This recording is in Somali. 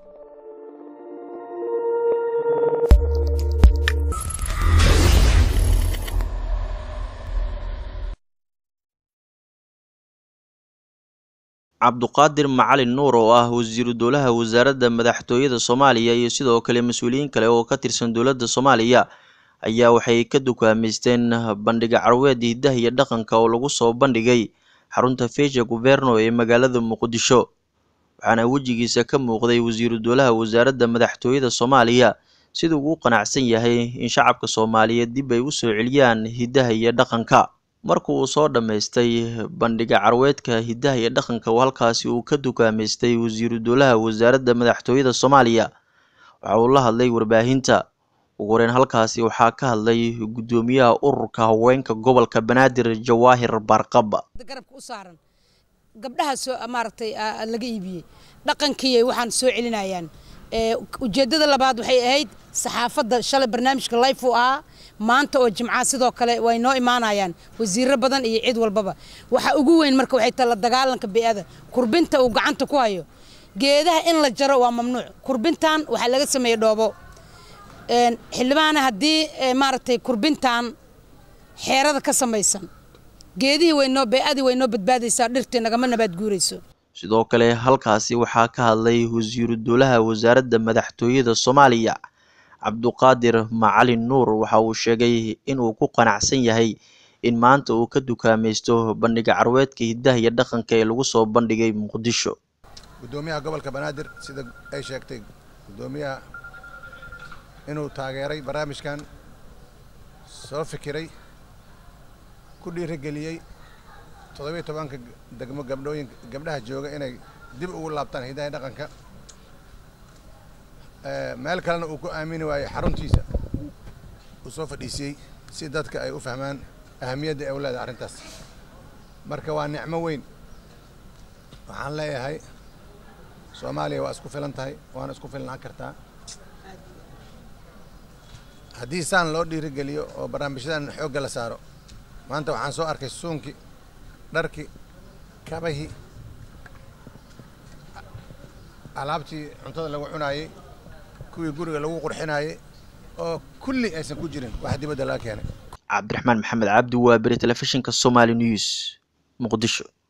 cabduqaadir macalin nuur oo ah wasiiru dowlaha wasaaradda madaxtooyada soomaaliya iyo sidoo kale mas-uuliyiin kale oo ka tirsan dowladda soomaaliya ayaa waxay ka dukaamaysteen bandhiga carweed hidaha iyo dhaqanka oo lagu soo bandhigay xarunta feesha guverno ee magaalada muqdisho waxaana wejigiisa ka muuqday wasiiru dowlaha wasaaradda madaxtooyada soomaaliya siduu ugu qanacsan yahay in shacabka soomaaliyeed dib ay u soo celiyaan hidaha iyo dhaqanka marka uu soo dhammaystay bandhiga carweedka hidaha iyo dhaqanka oo halkaasi uu ka dukaamaystay wasiiru dowlaha wasaaradda madaxtooyada soomaaliya waxa uu la hadlay warbaahinta ugu horeyn halkaasi waxaa ka hadlay guddoomiyaha ururka haweenka gobolka banaadir jawaahir baarqaba garabka u saaran gabdhaha soo maaragtay laga iibiyey dhaqankii waxaan soo celinayaan ujeeddada labaad waxay ahayd saxaafadda shalay barnaamijka life uu ahaa maanta oo jimcaha sidoo kale way noo imaanayaan wasiiro badan iyo cid walbaba waxa ugu weyn marka waxay tahay la dagaalanka bey'ada kurbinta uu gacanta ku hayo geedaha in la jaro waa mamnuuc kurbintan waxaa laga sameeyey dhoobo xildhibaana haddii maaragtay kurbintan xeerada ka samaysan geedihii waynoo bey'adii way noo badbaadaysaa dhirtii nagama nabaad guurayso sidoo kale halkaasi waxaa ka hadlay wasiiru dowlaha wasaaradda madaxtooyada soomaaliya cabduqaadir macalin nuur waxa uu sheegay inuu ku qanacsan yahay in maanta uu ka dukaamaysto bandhiga carweedka hidaha iyo dhaqanka ee lagu soo bandhigay muqdisho guddoomiyaha gobolka banaadir sida ay sheegtay guddoomiyaha inuu taageeray barnaamijkan soo fikiray ku dhiirigeliyey toddobiyo tobanka degmo gabdhooyin gabdhaha jooga inay dib ugu laabtaan hidaha dhaqanka meel kalena uu ku aamini waayey xaruntiisa uu soo fadhiisiyey si dadka ay u fahmaan ahamiyadda ay u leedahay arrintaas marka waa nicmo weyn waxaan leeyahay soomaaliya waa isku filan tahay waana isku filnaan kartaa haddii saan loo dhiirigeliyo oo barnaamijyadan xoogga la saaro maanta waxaan soo arkay suunkii dharkii kabahii alaabtii cuntada lagu cunaayey kuwii guriga lagu qurxinaayey oo kulli aysan ku jirin wax dibadda laga keenay cabdiraxmaan maxamed cabdi waa beri telefishinka somaali news muqdisho